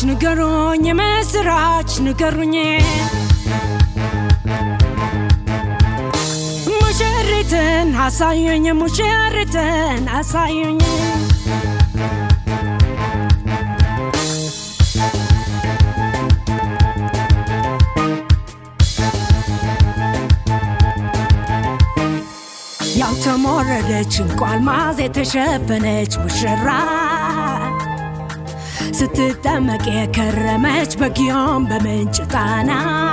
ንገሩኝ የምስራች ንገሩኝ ሙሽሪትን አሳዩኝ ሙሽሪትን አሳዩኝ ያልተሞረደች እንኳ አልማዝ የተሸፈነች ሙሽራ ስትጠመቅ የከረመች በጊዮን በምንጭ ጣና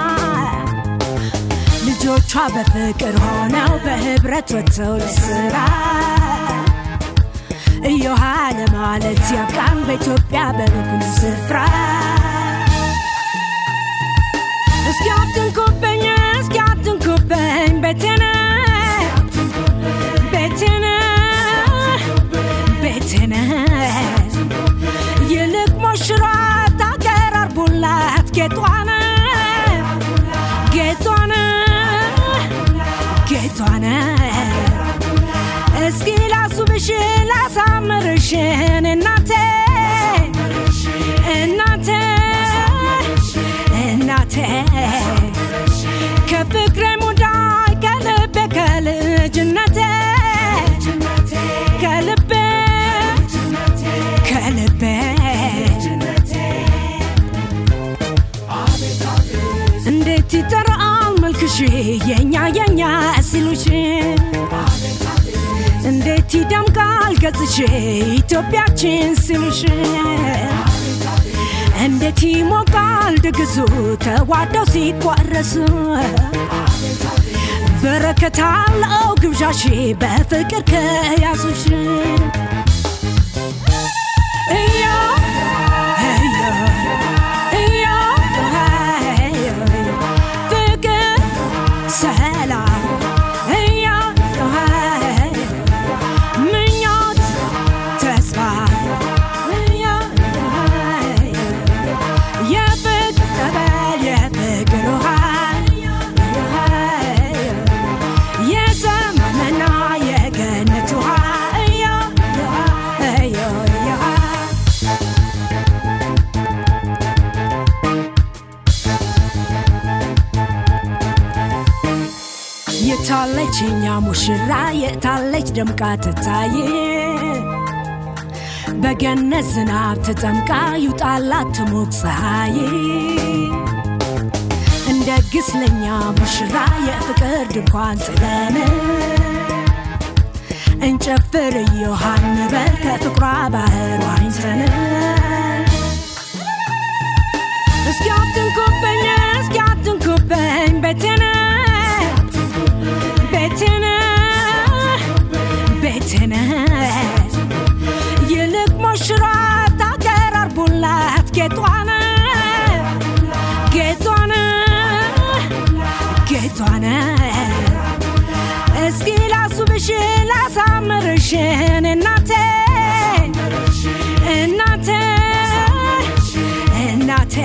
ልጆቿ በፍቅር ሆነው በህብረት ወጥተው ለስራ እዮሃ ለማለት ያብቃን በኢትዮጵያ በብኩን ስፍራ እስኪ አትንኩብኝ እስኪ አትንኩብኝ ቤቴነ ቤቴነ ቤቴነ ይልቅ ሞሽሯት አቀራርቡላት ጌጧነ ጌጧነ ጌጧነ እስኪ ላሱብሽ ላሳምርሽ እናቴ እናቴ እናቴ ከፍቅሬ ሙዳይ ከልቤ ከልጅነቴ ከልቤ ከልቤ እንዴት ይጠራል መልክሽ የኛ የኛ ሲሉሽ እንዴት ይደምቃል ገጽሽ ኢትዮጵያችን ሲሉሽ እንዴት ይሞቃል ድግሱ ተዋደው ሲቋረሱ በረከት አለው ግብዣሽ በፍቅር ከያዙሽ እዮ እዮ እዮ እዮ ፍቅር ሰላም እዮ ምኞት ተስፋ እዮ የፍቅር ጠበል የፍቅር ውሃ የሰማምና የገነት ውሃ እዮ እዮ እዮ የታለች የኛ ሙሽራ የታለች ደምቃ ትታይ በገነት ዝናብ ተጠምቃ ይውጣላት ትሞቅ ፀሐይ እንደግስ ለኛ ሙሽራ የፍቅር ድንኳን ጥለን እንጨፍር እዮሃን በል ከፍቅሯ ባህር ዋኝተን እስኪ አትንኩብኝ እስኪ አትንኩብኝ ቤቴነ ቤቴነ ቤቴነ ይልቅ ሞሽሯት አቀራርቡላት ጌጧነ ጌጧነ ጌጧነ እስኪ ላሱብሽ ላሳምርሽ እናቴ እናቴ እናቴ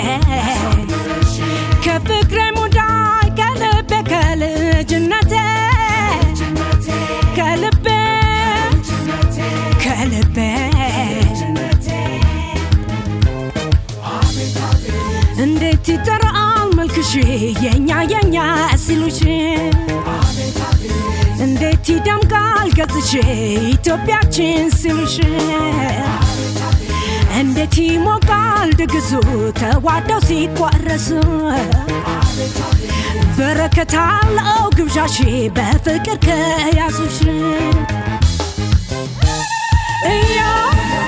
ከፍቅሬ ሙዳይ ከልቤ ከልጅነቴ ከልቤ ከልቤ እንዴት ይጠራል መልክሽ የኛ የኛ ሲሉሽ እንዴት ይደምቃል ገጽሽ ኢትዮጵያችን ሲሉሽ እንዴት ይሞቃል ድግሱ ተዋደው ሲቋረሱ በረከት አለው ግብዣሽ በፍቅር ከያዙሽ እዮ